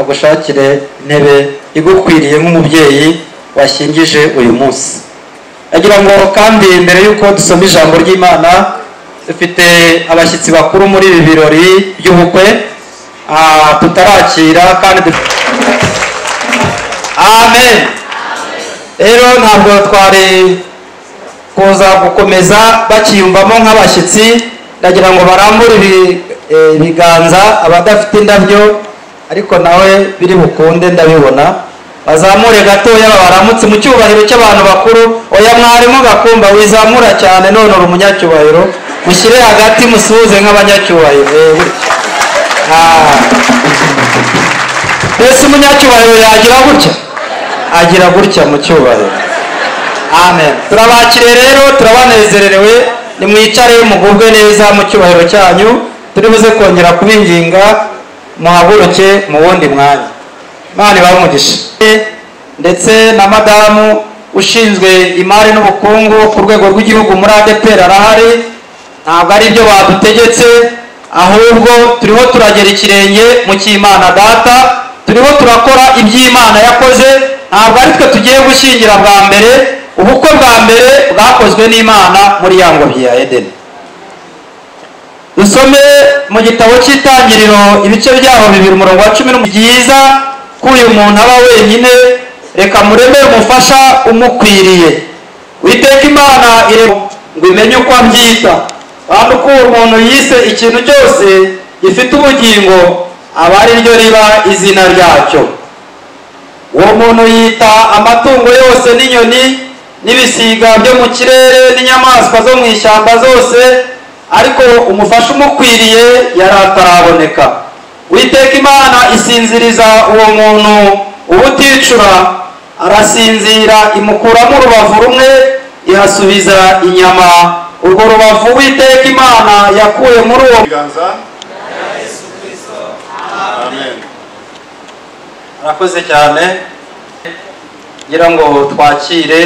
agushakire intebe igukwiriye nk'umubyeyi washyingije uyu munsi agira ngo kandi mbere y'uko dusoma ijambo ry'imana dufite abashyitsi bakuru muri ibi birori by'ubukwe ah, tutarakira kandi dufite amen rero ntabwo twari kuza gukomeza bakiyumvamo nk'abashyitsi ndagira ngo barambure ibi- eh, ibiganza abadafite indabyo ariko nawe biri bukunde ndabibona bazamure gatoya baramutse mu cyubahiro cy'abantu bakuru oya mwarimu gakumba wizamura cyane none uri umunyacyubahiro mushyire hagati musuhuze nk'abanyacyubahiro eh, gutya. Ah. mbese umunyacyubahiro yagira gutya agira gutya mu cyubahiro amen turabakire rero turabanezererewe nimwicare mugubwe neza mu cyubahiro cyanyu turi buze kongera kubinginga muhaguruke mu wundi mwanya imana ibahe umugisha ndetse na madamu ushinzwe imari n'ubukungu ku rwego rw'igihugu muri adeperi arahari ntabwo ari ibyo badutegetse ahubwo turiho turagera ikirenge mu cy'imana data turiho turakora iby'imana yakoze ntabwo ari twe tugiye gushyingira bwa mbere ubukwe bwa mbere bwakozwe n'imana muri ya ngobyi ya edeni dusome mu gitabo cy'itangiriro ibice byaho bibiri umurongo wa cumi n'umwe byiza ko uyu muntu aba wenyine reka mureme umufasha umukwiriye witeka imana irema ngo imenye uko abyita kandi uko uwo muntu yise ikintu cyose gifite ubugingo aba ari ryo riba izina ryacyo uwo muntu yita amatungo yose n'inyoni n'ibisiga byo mu kirere n'inyamaswa zo mu ishyamba zose ariko umufasha umukwiriye yari ataraboneka witeka imana isinziriza uwo muntu ubuticura arasinzira imukuramo urubavu rumwe ihasubiza inyama urwo rubavu witeka imana yakuye muri uwo ibiganza amen arakoze cyane ngira ngo twakire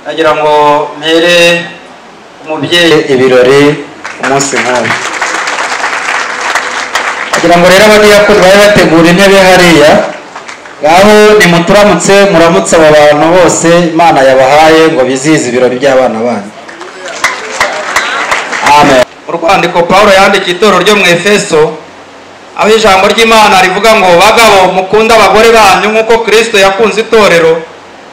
nagira ngo mpere umubyeyi ibirori umunsi nk'uyu ngira ngo rero abadiyakoni bari bategura intebe hariya ngaho nimuturamutse muramutse aba bantu bose imana yabahaye ngo bizihize ibirori by'abana banyu amen mu rwandiko paul yandikiye itorero ryo mu efeso aho ijambo ry'imana rivuga ngo bagabo mukunde abagore banyu nk'uko kristo yakunze itorero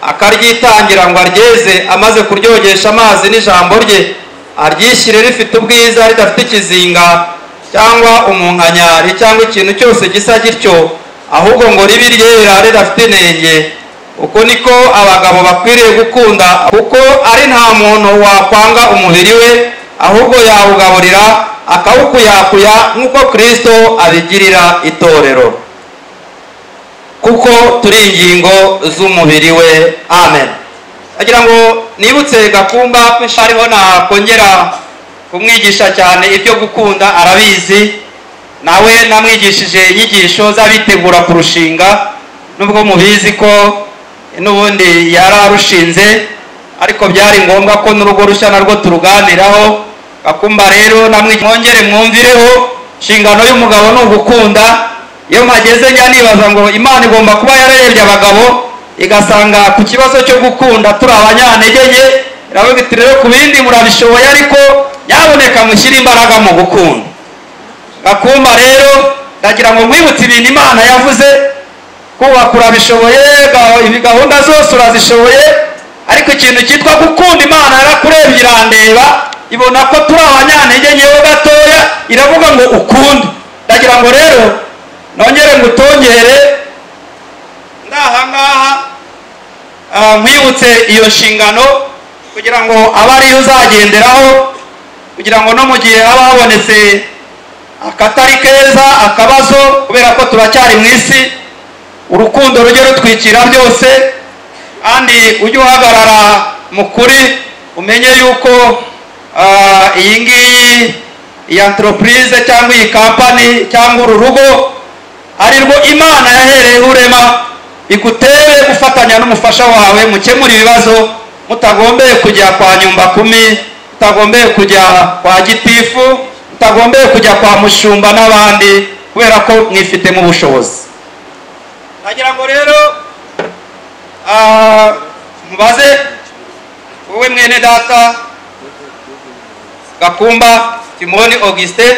akaryitangira ngo aryeze amaze kuryogesha amazi n'ijambo rye aryishyire rifite ubwiza ridafite ikizinga cyangwa umunkanyari cyangwa ikintu cyose gisa gityo ahubwo ngo ribe iryera ridafite inenge uko niko abagabo bakwiriye gukunda kuko ari nta muntu wakwanga umubiri we ahubwo yawugaburira akawukuyakuya nk'uko kristo abigirira itorero kuko turi ingingo z'umubiri we amen agira ngo nibutse gakumba ko ariho nakongera kumwigisha cyane ibyo gukunda arabizi nawe namwigishije inyigisho z'abitegura kurushinga nubwo mubizi ko n'ubundi yari arushinze ariko byari ngombwa ko n'urugo rushya narwo turuganiraho akumba rero namwe mwongere mwumvireho inshingano y'umugabo ni ugukunda iyo mpageze njya nibaza ngo imana igomba kuba yararebye abagabo igasanga ku kibazo cyo gukunda turi abanyantege nke iravuga iti rero ku bindi murabishoboye ariko nyaboneka mushyire imbaraga mu gukunda gakumba rero ndagira ngo nkwibutse ibintu imana yavuze kubaka urabishoboye ga- ibi gahunda zose urazishoboye ariko ikintu cyitwa gukunda imana yarakurebye irandeba ibona ko turi abanyantege ngewe gatoya iravuga ngo ukunde ndagira ngo rero nongere ngutongere ngahangaha ah, nkwibutse iyo nshingano kugira ngo abe ariyo uzagenderaho kugira ngo no mu gihe haba habonetse akatari keza akabazo kubera ko turacyari mu isi urukundo rujye rutwikira byose kandi ujye uhagarara mu kuri umenye yuko ah, iyi ngiyi iyi antoropurize cyangwa iyi kampani cyangwa uru rugo ari rwo imana yahereyeho urema igutere gufatanya n'umufasha wawe mukemura ibibazo mutagombeye kujya kwa nyumba kumi mutagombeye kujya kwa gitifu mutagombeye kujya kwa mushumba n'abandi kubera ko mwifitemo ubushobozi nagira ngo rero ah, mubaze wowe mwene data gakumba timoni augustin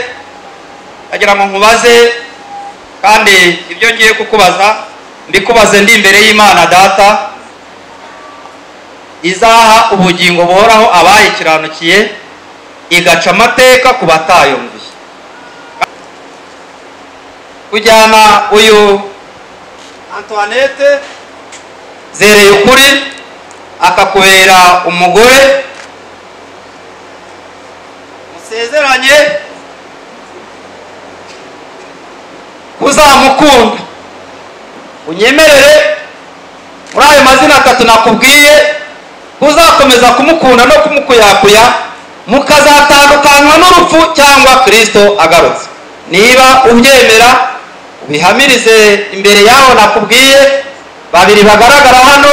nagira ngo nkubaze kandi ibyo ngiye kukubaza mbikubaze ndi imbere y'imana data izaha ubugingo buhoraho abayikiranukiye igaca amateka ku batayumviye kujyana uyu antoinette zereye ukuri akakubera umugore musezeranye kuzamukunda unyemerere muri ayo mazina atatu nakubwiye kuzakomeza kumukunda no kumukuyakuya mukazatandukanywa n'urupfu cyangwa kirisito agarutse niba ubyemera ubihamirize imbere yaho nakubwiye babiri bagaragara hano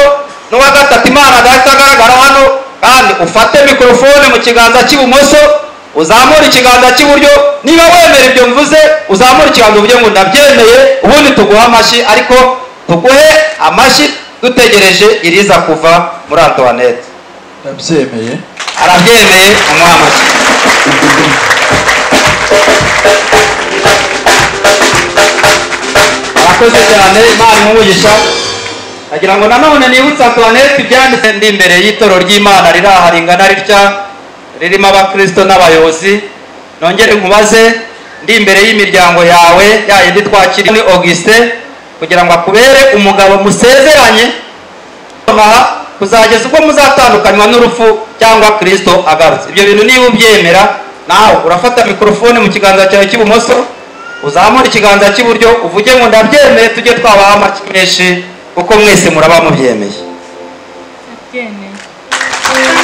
n'uwa gatatu imana dahita agaragara hano kandi ufate mikorofone mu kiganza cy'ibumoso uzamura ikiganza cy'iburyo niba wemera ibyo mvuze uzamura ikiganza uvuge ngo ndabyemeye ubundi tuguhe amashyi ariko tuguhe amashyi dutegereje iriza kuva muri antoinette ndabyemeye arabyemeye umuha amashyi arakoze cyane imana imugisha agira ngo nanone nibutse antoinette ibyanditse ndi imbere y'itoro ry'imana riri aha ringana ritya ririmo abakristo n'abayobozi nongere nkubaze ndi imbere y'imiryango yawe ya yindi twakiriye ni augustin kugira ngo akubere umugabo musezeranye aha kuzageza ubwo muzatandukanywa n'urupfu cyangwa kirisito agarutse ibyo bintu niba ubyemera nawe urafata mikorofone mu kiganza cyawe cy'ibumoso uzamura ikiganza cy'iburyo uvuge ngo ndabyemeye tujye twabaha amaki menshi kuko mwese muraba mubyemeye ndabyemeye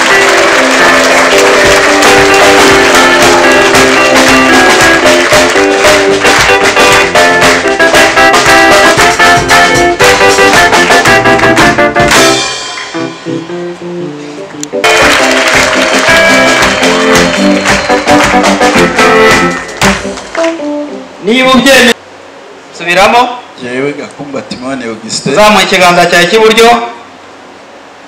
niba ubyemeye subiramo yewe gakumba timone augustin uzamuye ikiganza cyawe cy'iburyo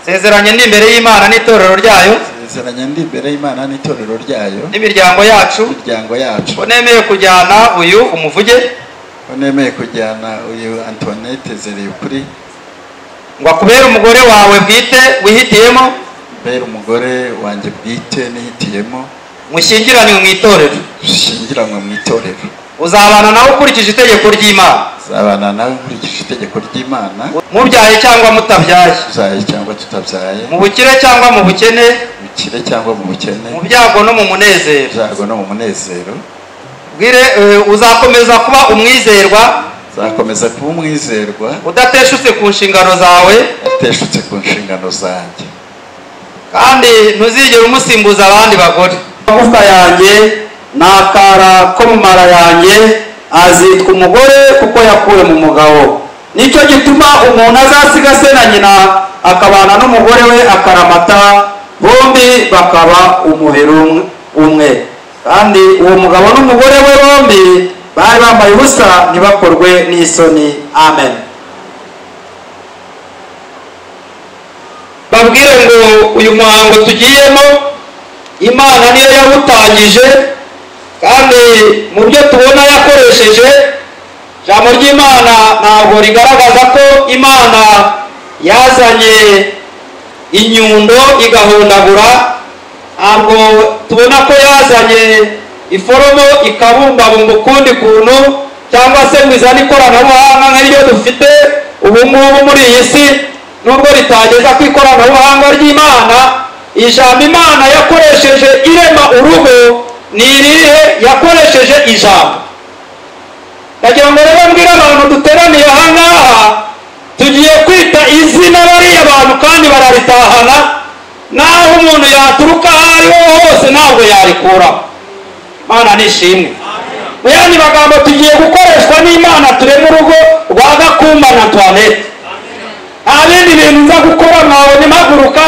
sezeranye ndi imbere y'imana n'itorero ryayo sezeranya ndi imbere y'imana n'itorero ryayo n'imiryango yacu imiryango yacu ko nemeye kujyana uyu umuvuge ko nemeye kujyana uyu antoinette zereye ukuri ngo akubere umugore wawe bwite wihitiyemo mbere umugore wanjye bwite nihitiyemo mushyingiranywe mu itorero dushyingiranwe mu itorero uzabana nawe ukurikije itegeko ry'imana uzabana nawe nkurikije itegeko ry'imana mubyaye cyangwa mutabyaye tuzaye cyangwa tutabyaye mu bukire cyangwa mu bukene mu bukire cyangwa mu bukene mu byago no mu munezero ibyago no mu munezero bwire eh, uzakomeza kuba umwizerwa uzakomeza kuba umwizerwa udateshutse ku nshingano zawe ateshutse ku nshingano zanjye kandi ntuzigere umusimbuza abandi bagore amagufwa yanjye n'akara ko mu mara yanjye azitwa umugore kuko yakuwe mu mugabo nicyo gituma umuntu azasiga se na nyina akabana n'umugore we akaramata bombi bakaba umuheri umwe- umwe kandi uwo mugabo n'umugore we bombi bari bambaye ubusa ntibakorwe n'isoni amen babwire ngo uyu muhango tugiyemo imana niyo yawutangije kandi mu byo tubona yakoresheje ijambo ry'imana ntabwo rigaragaza ko imana yazanye inyundo igahondagura ntabwo tubona ko yazanye iforomo ikabumbabumba ukundi kuntu cyangwa se ngo izane ikoranabuhanga nk'iryo dufite ubu ngubu muri iyi si nubwo ritageza ku ikoranabuhanga ry'imana ijambo imana yakoresheje irema urugo ni irihe yakoresheje ijambo ndagira ngo rero mbwire abantu duteraniye ahangaha tugiye kwita izina bariya bantu kandi bararitahana naho umuntu yaturuka aho ariho hose ntabwo yarikuraho imana nishimwe mu yandi magambo tugiye gukoreshwa n'imana turema urugo rwa gakumba na antoinette nta bindi bintu nza gukora mwabona impaguruka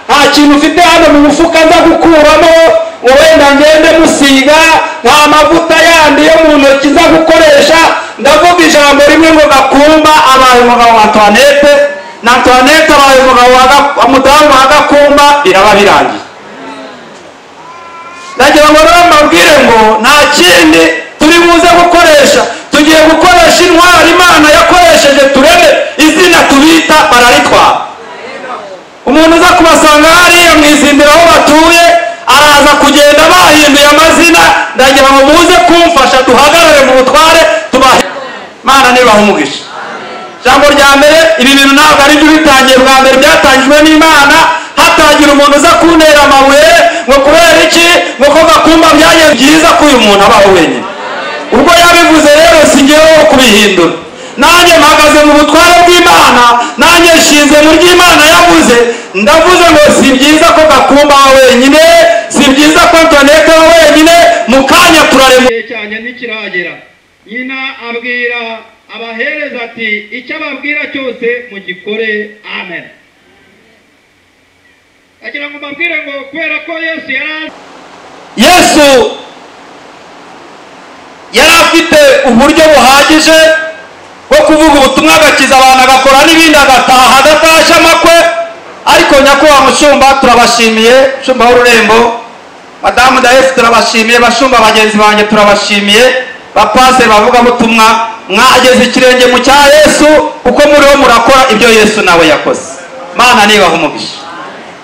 nta kintu ufite hano mu mufuka nza gukuramo ngo wenda ngende musiga nta mavuta yandi yo mu ntoki nza gukoresha ndavuga ijambo rimwe ngo gakumba abaye abaye umugabo wa antoinette na antoinette abaye umugabo wa Ga- wa mudamu wa gakumba biraba birangiye nagira ngo rero mbabwire ngo nta kindi turi buze gukoresha tugiye gukoresha intwaro imana yakoresheje turebe izina tubita bararitwara umuntu uza kubasanga hariya mu izindiro aho batuye araza kugenda bahinduye amazina ndagira ngo muze kumfasha duhagarare mu butware tubahe mana nibaha umugisha ijambo rya mbere ibi bintu ntabwo ari byo bitangiye bwa mbere byatangijwe n'imana hatagira umuntu uza kuntera amabuye ngo kubera iki ngo ko gakumba byajya byiza ko uyu muntu abaho wenyine ubwo yabivuze rero si njyewe wo kubihindura nanjye mpagaze mu butware bw'imana nanjye nshinze mu ry'imana yavuze ndavuze ngo si byiza ko gakumba aho wenyine si byiza ko antonete aho wenyine mu kanya turarema igihe cyanjye ntikiragera nyina abwira abahereza ati icyo ababwira cyose mugikore amen agira ngo mbabwire ngo kubera ko yesu yari azi yesu yari afite uburyo buhagije bwo kuvuga ubutumwa agakiza abantu agakora n'ibindi agataha adatashye amakwe ariko nyakubahwa mushumba turabashimiye mushumba w'ururembo madamu dayefu turabashimiye bashumba bagenzi banjye turabashimiye bapase bavugabutumwa mwageze ikirenge mu cya yesu kuko muriho murakora ibyo yesu nawe yakoze mana nibaha umugisha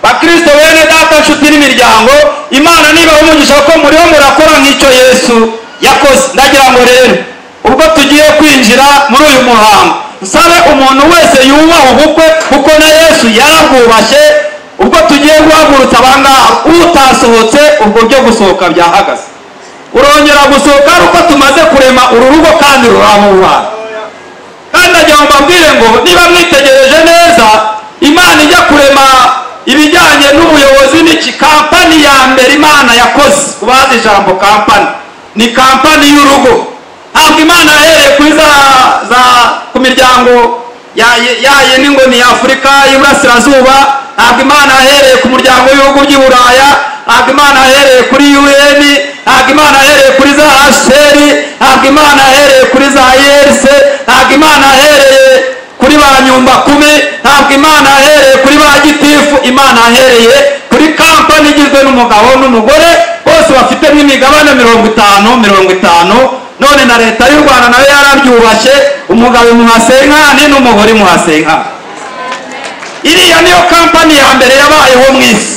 bakristo bene data nshuti n'imiryango imana nibaha umugisha ko muriho murakora nk'icyo yesu yakoze ndagira ngo rero ubwo tugiye kwinjira muri uyu muhango nsabe umuntu wese yubaha ubukwe kuko na yesu yarabwubashye ubwo tugiye guhagurutsa abangaha utasohotse ubwo byo gusohoka byahagaze urongera gusohoka ari uko tumaze kurema uru rugo kandi rurahumana kandi nagira ngo mbabwire ngo niba mwitegereje neza imana ijya kurema ibijyanye n'ubuyobozi n'iki kampani ya mbere imana yakoze kubazi ijambo kampani ni kampani y'urugo ntabwo imana yahereye kuri za, za ku miryango ya- ya yindi ngo ni afurika y'iburasirazuba ntabwo imana yahereye ku muryango w'ibihugu by'i buraya ntabwo imana yahereye kuri un ntabwo imana yahereye kuri za hcr ntabwo imana yahereye kuri za irc ntabwo imana yahereye kuri ba nyumba kumi ntabwo imana yahereye kuri ba gitifu imana yahereye kuri kampani igizwe n'umugabo n'umugore bose bafite nk'imigabane mirongo itanu mirongo itanu none na leta y'u rwanda nayo yarabyubashye umugabo imuha senkani n'umugore imuha senkani iriya niyo kampani ya mbere yabayeho mu isi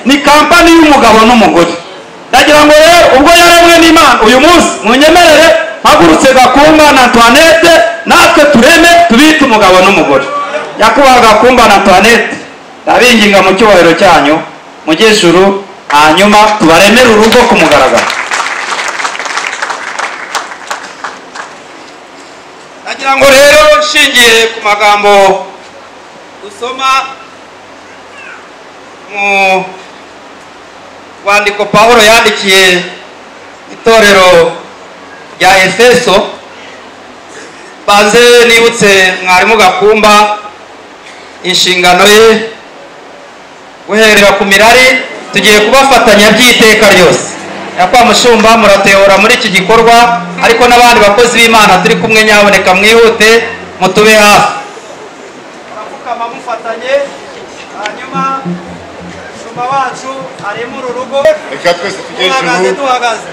ni kampani y'umugabo n'umugore ndagira ngo rero ubwo yaremwe n'imana uyu munsi munyemerere hagurutse gakumba na antoinette natwe tureme tubite umugabo n'umugore nyakubahwa gakumba na antoinette ndabinginga mu cyubahiro cyanyu mujye ijuru hanyuma tubaremere urugo ku mugaragaro ndagira ngo rero nshingiye ku magambo dusoma mu rwandiko pawulo yandikiye itorero rya efeso banze nibutse mwarimu gakumba inshingano ye guherera ku mirari tugiye kubafatanya by'iteka ryose nyakwa mushumba muratehora muri iki gikorwa ariko n'abandi bakozi b'imana turi kumwe nyaboneka mwihute mutube hafi murapfukama mufatanye hanyuma mushumba wacu arimo uru rugo reka twese tujye duhagaze ijuru duhagaze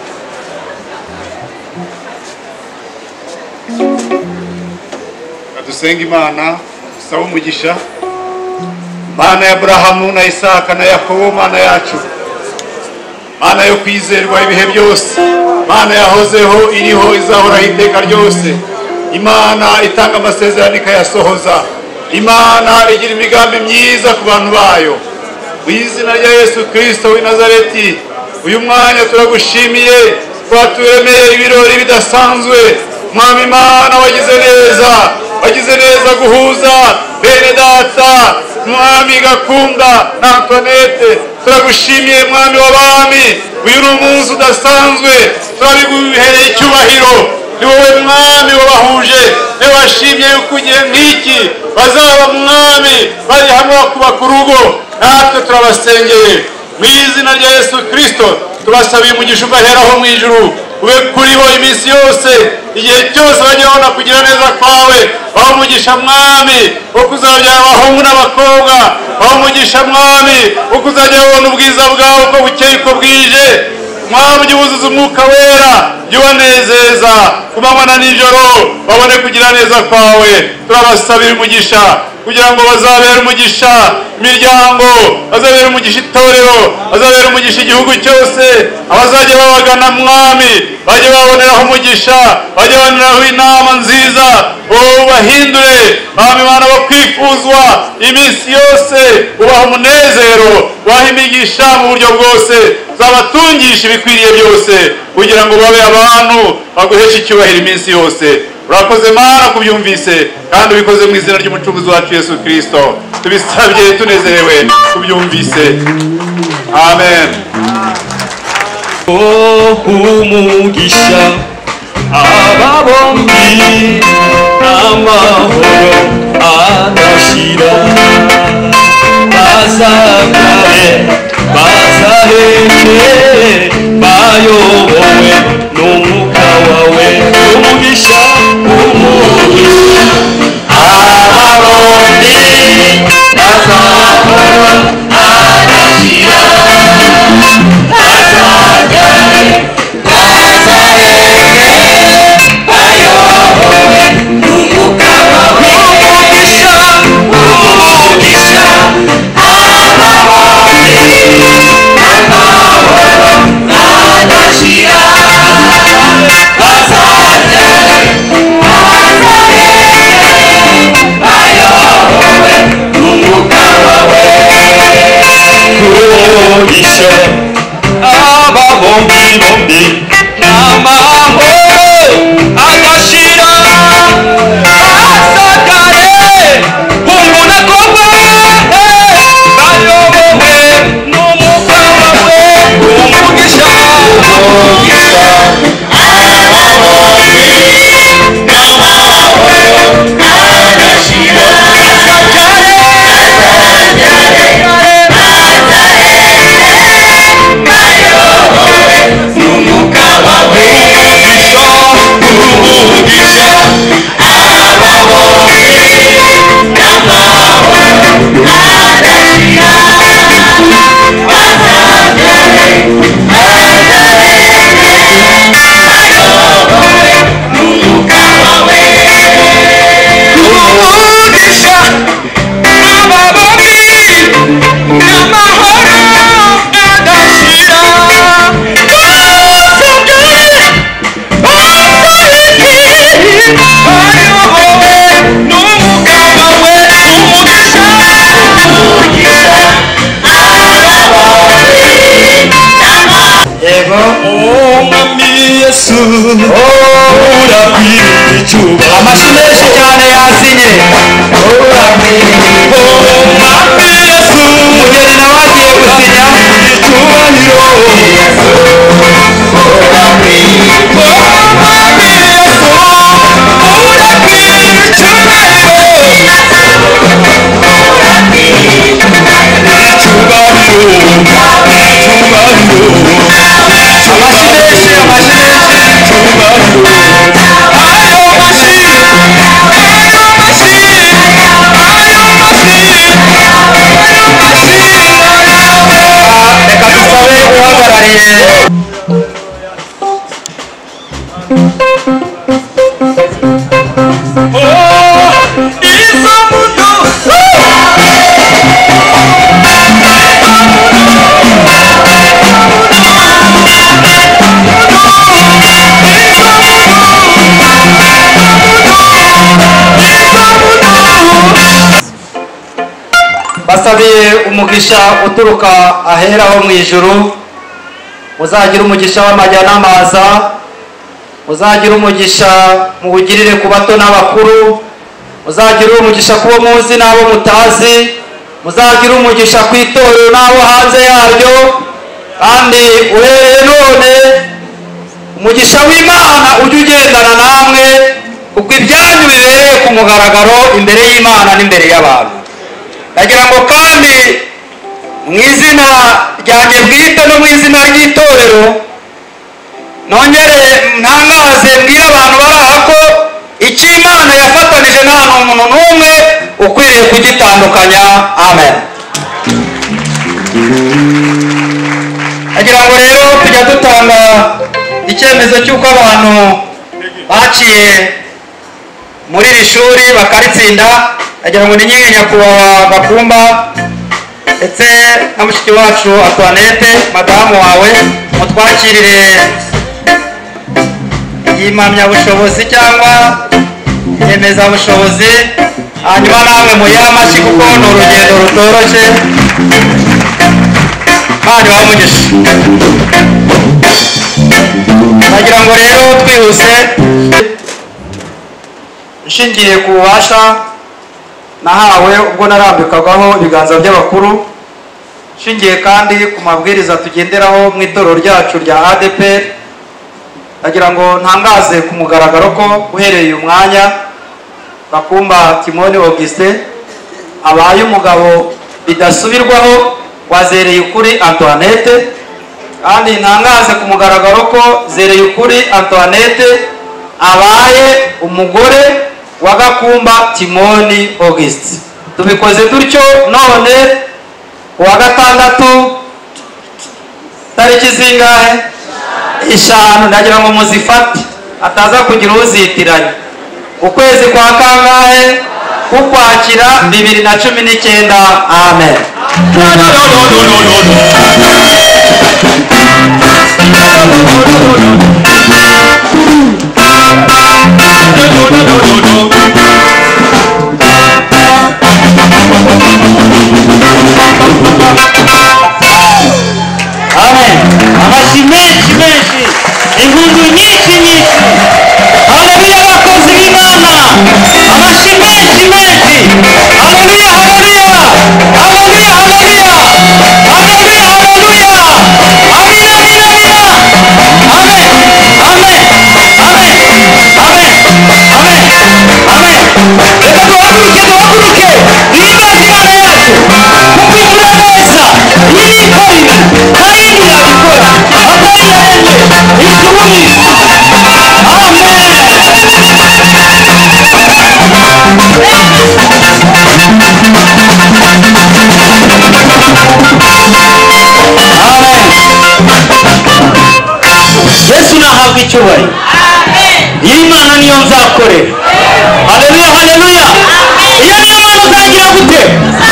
dusenge imana dusabe umugisha mana ya burahamu na isaka na yakobo mana yacu mana yo kwizerwa ibihe byose mana yahozeho iriho izahoraho iteka ryose imana itanga amasezerano ikayasohoza imana igira imigambi myiza ku bantu bayo mu izina rya yesu kirisito w'i nazareti uyu mwanya turagushimiye twaturemeye ibirori bidasanzwe mwami imana wagize neza wagize neza guhuza bene data mwami gakunda na antoinette turagushimiye mwami w'abami uyu ni umunsi udasanzwe turabiguhereye icyubahiro ni wowe mwami wabahuje ni wowe washimye yuko igihe nk'iki bazaba mwami bari hamwe bakubaka urugo natwe turabasengeye mu izina rya yesu kirisito tubasabiye umugisha ugaheraho mu ijuru ube kuri bo iminsi yose igihe cyose bajya babona kugira neza kwawe baha umugisha mwami wo kuzabyara abahungu n'abakobwa baha umugisha mwami wo kuzajya babona ubwiza bwawe uko bukeye uko bwije mwami jya ubuzuza umwuka wera jya ubanezeza ku manywa na nijoro babone kugira neza kwawe turabasabira umugisha kugira ngo bazabere umugisha imiryango bazabere umugisha itorero bazabere umugisha igihugu cyose abazajya babagana mwami bajye baboneraho umugisha bajye baboneraho inama nziza ubahindure mwami bana bakwifuzwa iminsi yose ubaha umunezero ubaha imigisha mu buryo bwose uzabatungisha ibikwiriye byose kugira ngo babe abantu baguheshe icyubahiro iminsi yose urakoze mana kubyumvise kandi ubikoze mu izina ry'umucunguzi wacu yesu kirisito tubisabye tunezerewe tubyumvise amen umugisha aba bombi amahoro adashira bazangare bazaheke bayobowe n'umwuka wawe umugisha umugisha aba bombi amahoro adashira umugisha aba bombi bombi amahoro agashira asakare umuntu akomwe bayobowe n'umwuka wawe umugisha umugisha umugisha aba bombi n'amahoro adashira basabwe amashyi menshi cyane yasinye umugeni nawe agiye gusinya amashyi menshi amashyi menshi reka dusabe uhagarariye basabiye umugisha uturuka ahera ho mu ijuru muzagira umugisha w'amajya n'amaza muzagira umugisha muwugirire ku bato n'abakuru muzagira umugisha ku bo muzi n'abo mutazi muzagira umugisha ku itorero n'abo hanze yaryo kandi uhereye none umugisha w'imana ujye ugendana namwe kuko ibyanyu bibereye ku mugaragaro imbere y'imana n'imbere y'abantu ndagira ngo kandi mu izina ryanjye bwite no mu izina ry'itorero nongere ntangaze mbwire abantu bari aha ko icyo imana yafatanije nta n'umuntu n'umwe ukwiriye kugitandukanya amen agira ngo rero tujya dutanga icyemezo cy'uko abantu baciye muri iri shuri bakaritsinda agira ngo ni nyiri nyakubahwa bakumba ndetse na mushiki wacu antoinette madamu wawe mutwakirire iyi mpamyabushobozi cyangwa inyemezabushobozi hanyuma namwe muyihe amashyi kuko ni urugendo rutoroshye kandi bamugisha ndagira ngo rero twihuse nshingiye ku bubasha nahawe ubwo narambikagaho ibiganza by'abakuru nshingiye kandi ku mabwiriza tugenderaho mu itorero ryacu rya adeperi ndagira ngo ntangaze ku mugaragaro ko uhereye uyu mwanya bakumba timoni augustin abaye umugabo bidasubirwaho wazereye ukuri antoinette kandi ntangaze ku mugaragaro ko zereye ukuri antoinette abaye umugore wa gakumba timoni august tubikoze dutyo none uwa gatandatu tariki zingahe eshanu ndagira ngo muzifate ataza kugira uzitiranya ukwezi kwa kangahe ukwakira bibiri na cumi n'icyenda amen amen amashyi menshi menshi inkungu nyinshi nyinshi haleluya abakozi b'imana amashyi menshi menshi haleluya haleluya haleluya haleluya haleluya haleluya amina amina amina amen amen amen amen amen amen reka duhaguruke duhaguruke twiyubakire imana yacu kuko imvura neza irikorera kandi irabikora atari yende itumira amen yesu nahabwa icyubahiro iyi mana niyo nzakorera haleluya haleluya iyo niyo mana uzagira gute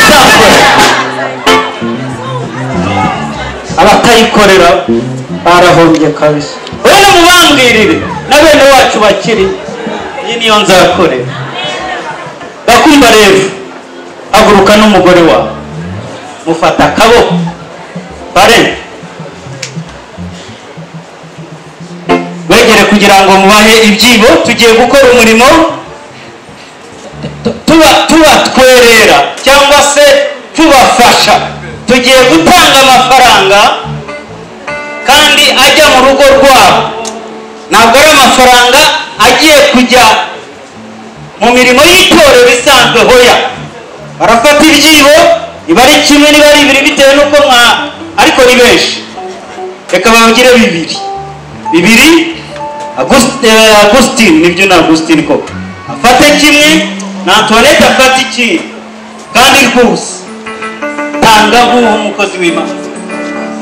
nzakorera abatayikorera barahombye kabisa bene mubambwirire na bene wacu bakiri iyi niyo nzakorera bakumva rero haguruka n'umugore wawe mufata akaboko bare wegere kugira ngo mubahe ibyibo tugiye gukora umurimo tu- tuba- tubatwerera cyangwa se tubafasha tugiye gutanga amafaranga kandi ajya mu rugo rwabo ntabwo ari amafaranga agiye kujya mu mirimo y'itorero isanzwe hoya barafata ibyibo niba ari kimwe niba ari bibiri bitewe n'uko mwa ariko ni benshi reka bawugire bibiri bibiri August- eh, Augustine nibyo ni Augustine koko afate kimwe na Antoinette afate ikindi kandi rwose tanga nk'uwo umukozi w'Imana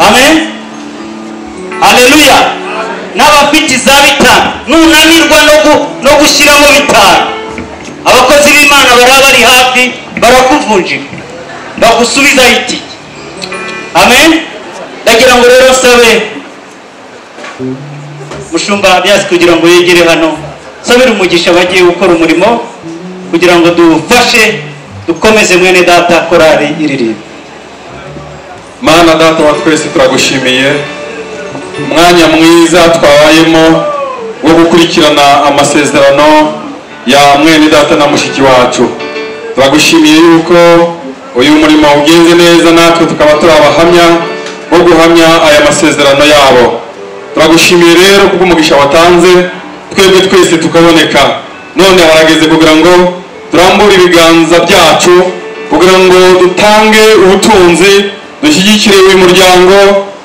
amen haleluya n'abafite iza bitanu nunanirwa no, gu, no gushyiramo bitanu abakozi b'Imana baraba bari hafi barakuvunjira bagusubizaho itike amen ndagira ngo rero sabe mushumba byasi kugira ngo yegere hano sabira umugisha bagiye gukora umurimo kugira ngo duwufashe dukomeze mwene data korari iririmba mana data wa twese turagushimiye umwanya mwiza twabayemo wo gukurikirana amasezerano ya mwene data na mushiki wacu turagushimiye yuko uyu murimo ugenze neza natwe tukaba turi abahamya bo guhamya aya masezerano yabo turagushimiye rero kubw'umugisha watanze twebwe twese tukaboneka none harageze kugira ngo turambure ibiganza byacu kugira ngo dutange ubutunzi dushyigikire uyu muryango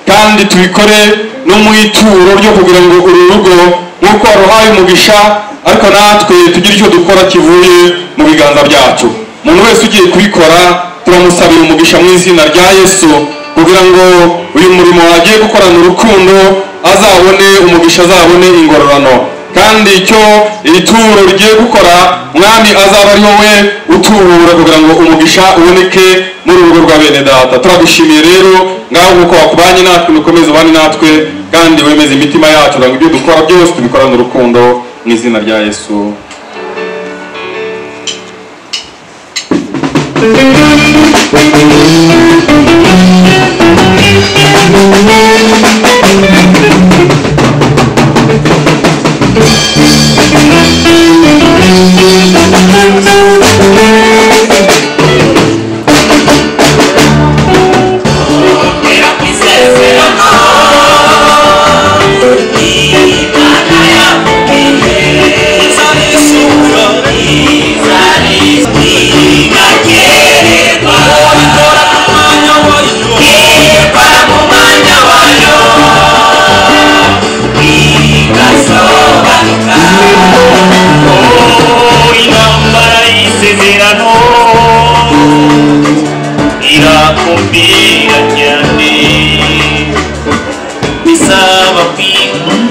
kandi tubikore no mu ituro ryo kugira ngo uru rugo nk'uko waruhaye umugisha ariko natwe tugire icyo dukora kivuye mu biganza byacu umuntu wese ugiye kubikora turamusabira umugisha mu izina rya yesu kugira ngo uyu murimo wagiye gukorana urukundo azabone umugisha azabone ingororano kandi icyo iri turo rigiye gukora mwami azaba ari wowe utubura kugira ngo umugisha uboneke muri uru rugo rwa bene data turagushimiye rero ngaho nk'uko wakubanye natwe ukomeze ubane natwe kandi wemeze imitima yacu kugira ngo ibyo dukora byose tubikorane urukundo mu izina rya yesu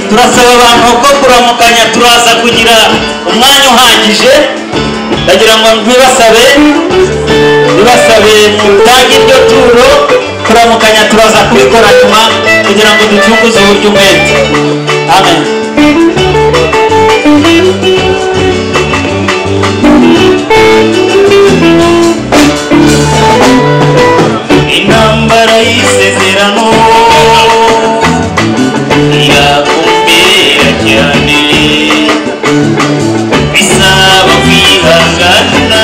turasaba abantu ko kuramukanya turaza kugira umwanya uhagije ndagira ngo ntibasabe ntibasabe mutange iryo turo kuramukanya turaza kubikora nyuma kugira ngo ducunguze uburyo umwete amen intambara y'isezerano irakomera cyane bisaba kwihangana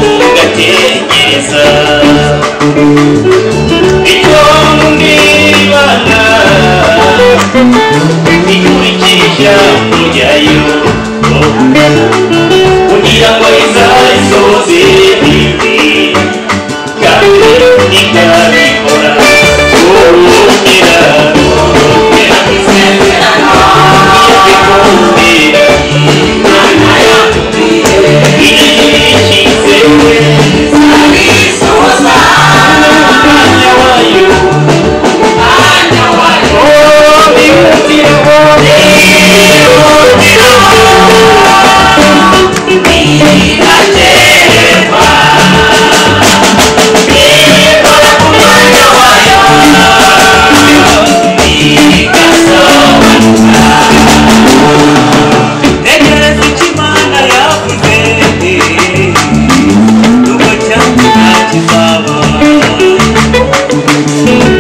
ugategereza icyo mwibana bikurikira ijambo ryayo kugira ngo izayisoze bibi kandi ikabikora kugira kugira isezerano ikikubwira imana yatubwiye iyikize izabisoza umwanya wayo umwanya wayo oh bihutire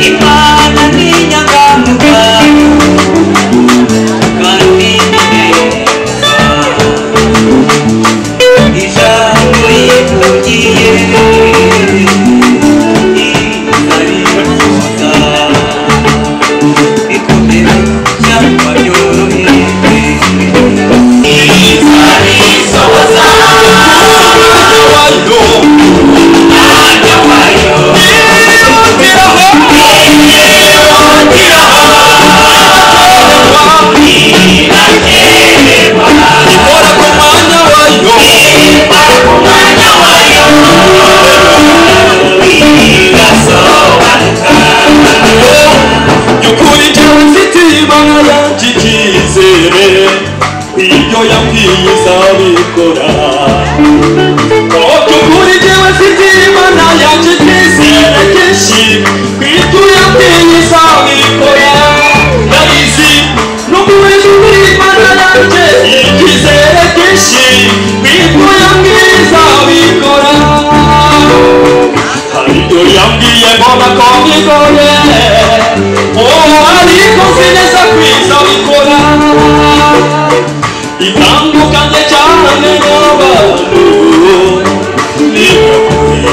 Imana ni inyangamuga kandi ni neza ijambo rivugiye ikarivuga bikomera cyangwa byoroheje ikarisohoza wayo mwanya wayo yihutiraho yihutiraho irareba ikora ku mwanya wayo ikora ku mwanya wayo igasobanuka by'ukuri jyewe mfitiye ibanga yanjye icyizere ibyo yabwiye izabikora Oh, by'ukuri jyewe mfitiye ibanga yanjye icyizere kenshi ibyo yabwiye izabikora ndabizi nubwo wese uri ibanga yanjye icyizere kenshi ibyo yabwiye izabikora hari ibyo yabwiye mbona ko bigoye Oh, ariko nzi neza ko izabikora itandukanye cyane n'abantu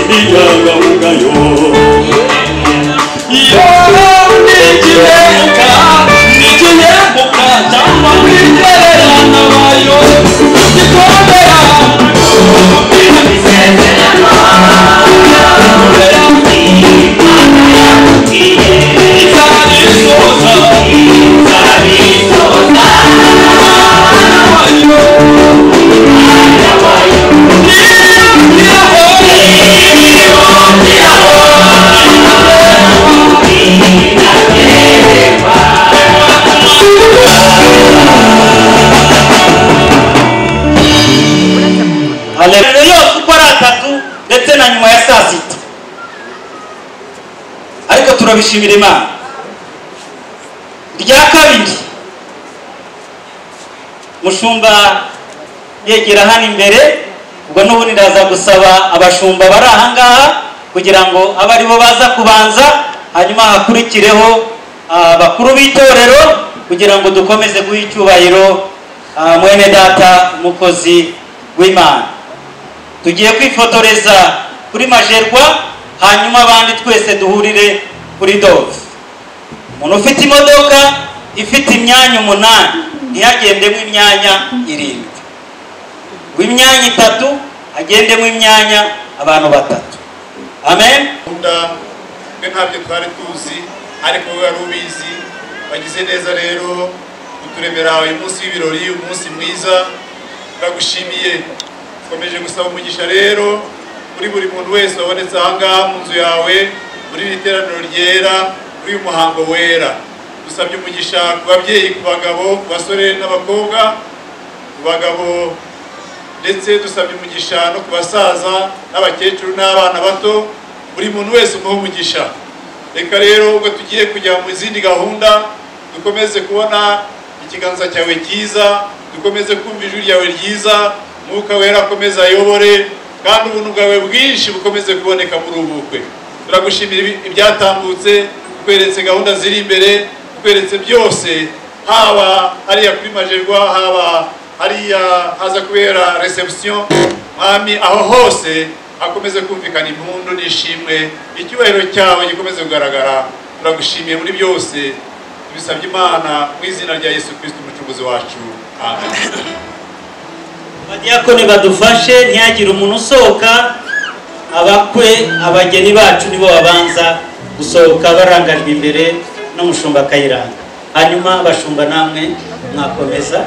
n'inyangamugayo iyo ni igihembuka ni igihembuka cyangwa kwigererana bayo gikomera isezerano gikomera imana yakubwiye haleluya yose uko ari atatu ndetse na nyuma ya saa sita ariko turabishimira imana rya kabiri mushumba yegera hano imbere ubwo n'ubundi ndaza gusaba abashumba bari ahangaha kugira ngo abe aribo baza kubanza hanyuma hakurikireho ah, bakuru b'itorero kugira ngo dukomeze guha icyubahiro ah, mwene data umukozi w'imana tugiye kwifotoreza kuri majerwa hanyuma abandi twese duhurire kuri dove umuntu ufite imodoka ifite imyanya umunani ntiyagendemo imyanya irindwi w'imyanya itatu agendemo imyanya abantu batatu amen gahunda twe ntabyo twari tuzi ariko wowe wari ubizi wagize neza rero kuturemera uyu munsi w'ibirori umunsi mwiza turagushimiye dukomeje gusaba umugisha rero kuri buri muntu wese wabonetse ahangaha mu nzu yawe muri iri teraniro ryera kuri uyu muhango wera dusabye umugisha ku babyeyi ku bagabo ku basore n'abakobwa ku bagabo ndetse dusabye umugisha no ku basaza n'abakecuru n'abana bato buri muntu wese umuha umugisha reka rero ubwo tugiye kujya mu zindi gahunda dukomeze kubona ikiganza cyawe cyiza dukomeze kumva ijwi ryawe ryiza mwuka wera akomeze ayobore kandi ubuntu bwawe bwinshi bukomeze kuboneka muri ubu bukwe turagushimira ibi- ibyatambutse kweretse gahunda ziri imbere kweretse byose haba hariya kuri majerwa haba hariya haza kubera reception mwami aho hose hakomeze kumvikana impundu n'ishimwe icyubahiro cyawe gikomeze kugaragara turagushimiye muri byose tubisabye imana mu izina rya yesu kirisito umucuruzi wacu amen abadiyakoni badufashe ntihagire umuntu usohoka abakwe abageni bacu nibo babanza gusohoka barangajwe imbere n'umushumba akayiranga hanyuma abashumba namwe mwakomeza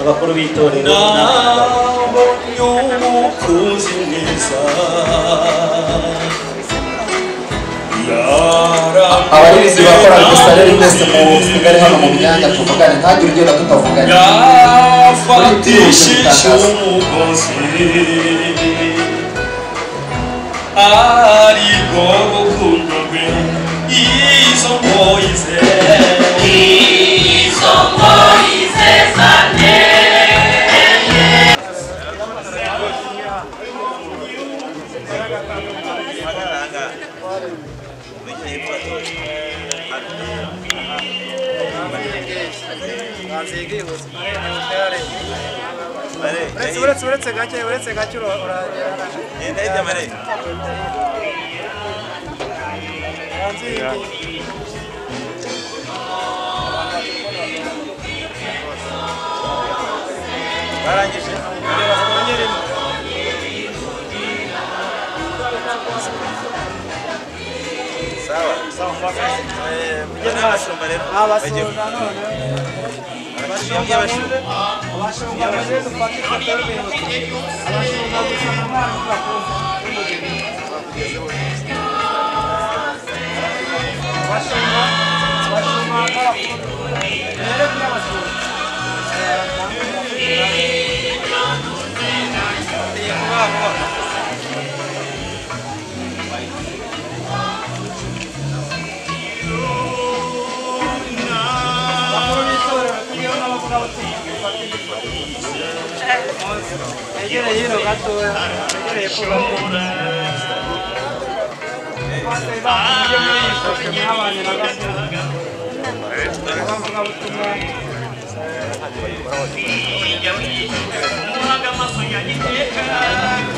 abakuru b'itorero namwe. nabonye umukunzi mwiza abaririzi bakorana gusa rero mwese musigare hano mu myanya tuvugane ntagire ugenda tutavuganye yafatishije umugozi ariko urukundo rwe izo ngoyi ze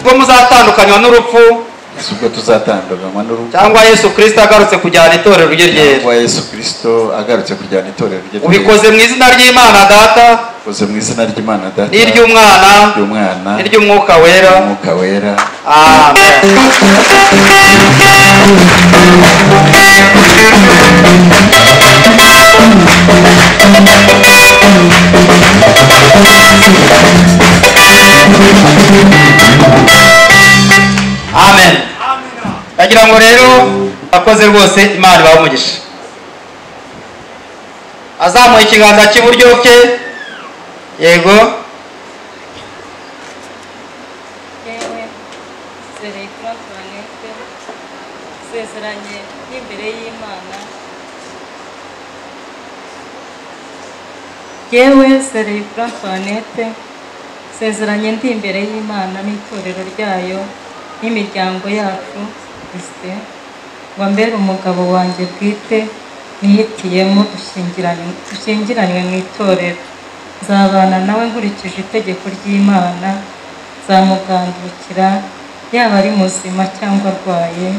ubwo muzatandukanywa n'urupfu Yesu ubwo tuzatandukanywa n'urupfu cyangwa yesu kirisito agarutse kujyana itorero rye ryera cyangwa Yesu kirisito agarutse kujyana itorero rye ubikoze mu izina ry'imana data ubikoze mu izina ry'imana data n'iry'umwana ry'umwana n'iry'umwuka wera umwuka wera amen amen ndagira ngo rero abakoze rwose imana ibahe umugisha azamuye ikiganza cy'iburyo ke yego Amen. serekura tuwanete isezeranye n'imbere y'imana yewe serekura tuwanete isezeranye ndi imbere y'imana n'itorero ryayo n'imiryango yacu bisite ngo mbere umugabo wanjye bwite nihitiyemo dushingiranywe dushingiranywe mu itorero nzabana nawe nkurikije itegeko ry'imana zamugandukira yaba ari muzima cyangwa arwaye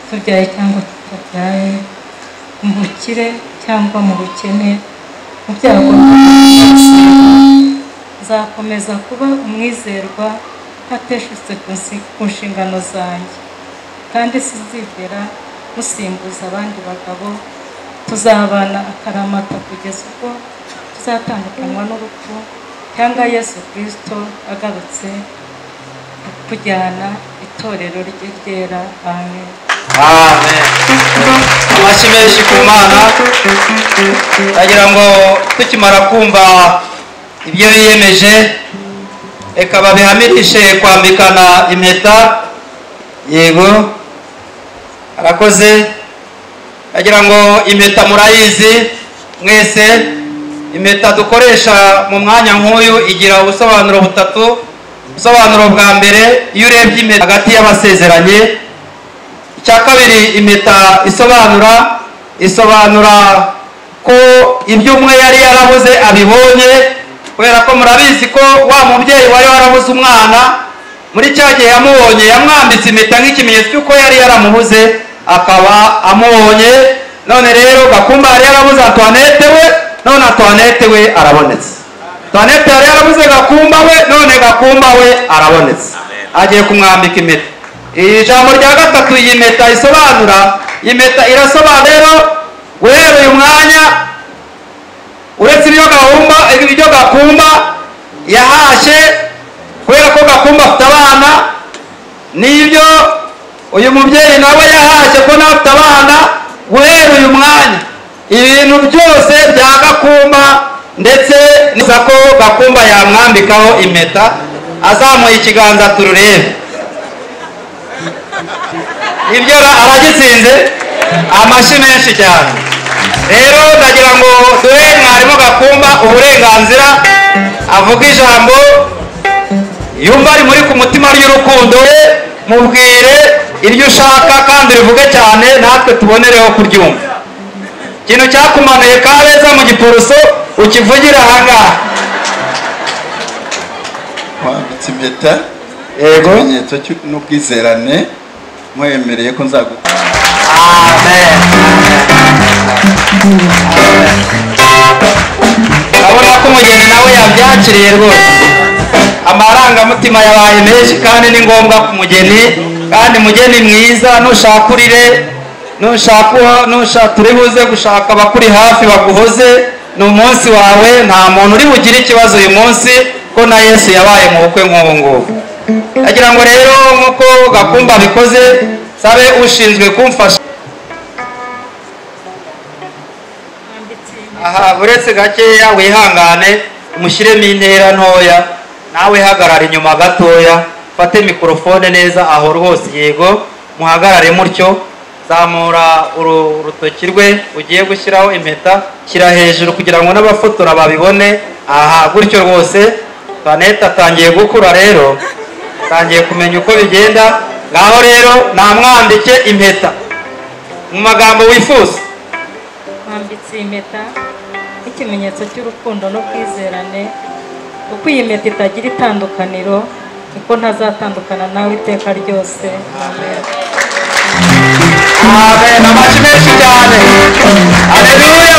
tubyaye cyangwa tutabyaye mu bukire cyangwa mu bukene mu byago nzakomeza kuba umwizerwa ntateshutse ku nsi- ku nshingano zanjye kandi sizigera musimbuza abandi bagabo tuzabana akaramata kugeza ubwo tuzatandukanywa n'urupfu cyangwa yesu kirisito agarutse kujyana itorero rye ryera amen amen amashyi menshi ku mana ndagira ngo tukimara kumva ibyo biyemeje reka babihamirishe kwambikana impeta yego arakoze ndagira ngo impeta murayizi mwese impeta dukoresha mu mwanya nk'uyu igira ubusobanuro butatu ubusobanuro bwa mbere iyo urebye impeta hagati y'abasezeranye icya kabiri impeta isobanura isobanura ko ibyo umwe yari yarabuze abibonye kubera ko murabizi ko wa mubyeyi wari warabuze umwana muri cya gihe yamubonye yamwambitse impeta nk'ikimenyetso cy'uko yari yaramubuze akaba amubonye none rero gakumba yari yarabuze antoinette we none antoinette we arabonetse antoinette yari yarabuze gakumba we none gakumba we arabonetse agiye kumwambika impeta iri jambo rya gatatu iyi mpeta isobanura iyi mpeta irasobanura rero guhera uyu mwanya uretse ibyo gahumba ibyo gakumba yahashye kubera ko gakumba afite abana n'ibyo uyu mubyeyi nawe yahashye ko nawe afite abana guhera uyu mwanya ibintu byose bya gakumba ndetse niza ko gakumba yamwambikaho impeta azamuye ikiganza tururebe ibyo ra- aragitsinze amashyi menshi cyane rero ndagira ngo duhe mwarimu gakumba uburenganzira avuga ijambo yumva ari muri ku mutima ry'urukundo we mubwire iryo ushaka kandi urivuge cyane natwe tubonereho kuryumva ikintu cyakumanuye kabeza mu gipuruso ukivugire ahangaha wambitse impeta yego ikimenyetso cy'u- n'ubwizerane nkwemereye ko nzagukunda urabona ko umugeni nawe yabyakiriye rwose amarangamutima yabaye menshi kandi ni ngombwa ku mugeni kandi mugeni mwiza nushaka urire nushaka nushaka turi buze gushaka abakuri hafi baguhoze ni umunsi wawe nta muntu uri bugire ikibazo uyu munsi ko na yesu yabaye mu bukwe nk'ubu ngubu ndagira ngo rero nk'uko gakumba bikoze sabe ushinzwe kumfasha aha uretse gakeya wihangane umushyiremo intera ntoya nawe hagarara inyuma gatoya fate mikorofone neza aho rwose yego muhagarare mutyo zamura uru- urutoki rwe ugiye gushyiraho impeta shyira hejuru kugira ngo n'abafotora babibone aha gutyo rwose planete atangiye gukura rero atangiye kumenya uko bigenda ngaho rero namwambike impeta mu magambo wifuza twambitse impeta nk'ikimenyetso cy'urukundo n'ubwizerane kuko iyi mpeta itagira itandukaniro kuko ntazatandukana nawe iteka ryose amen amen amashyi menshi cyane aleluya